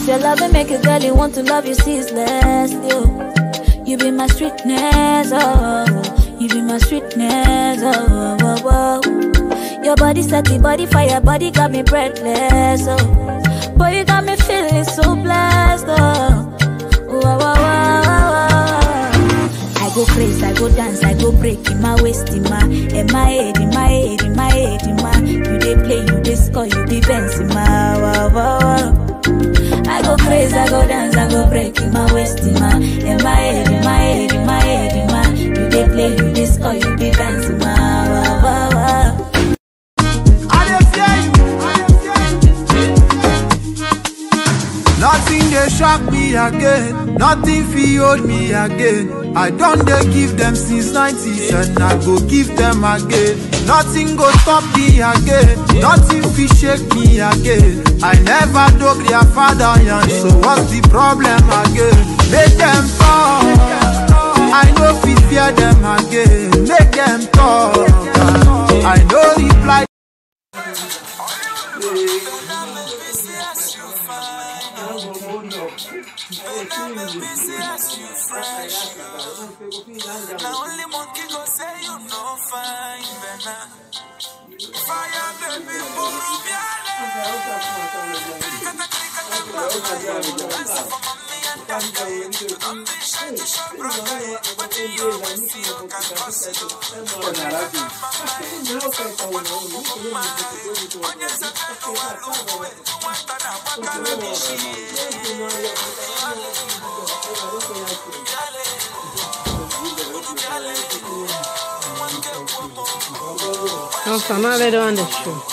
This your love and make a girl you want to love you ceaseless. You, you be my sweetness, oh. You be my sweetness, oh. oh, oh. Your body set the body fire, body got me breathless, oh. Boy, you got me feeling so blessed, oh. Wow, wow, wow, wow, wow. I go crazy, I go dance, I go break in my waist, in my, in my head, in my head, in my head, in my. You dey play, you dey score, you dey dance in my. Wow, wow, wow. I go crazy, I go dance, I go break in my waist, in my, in my head, in my head, in my head, in my. You dey play, you dey score, you dey dance in my. Wow, wow, wow. I dey fear you. I dey fear you. Nothing dey shock me again. Nothing fit hold me again. I don dey give them since 90s and I go give them again. Nothing go stop me again. Nothing fit shake me again. I never dog their father yan, so what's the problem again? Make them talk. I no fit fear them again. Make them talk. I no reply. Now only monkey go say you no fine, Bena. Fire baby, buru biale. Krikata krikata brother. Dance for mommy and daddy. Don't be shy to show brother. But you always see you can cause you. Onye zata kuwalu we. Nwata na wakala mishi. Non, sta ma vedo adesso.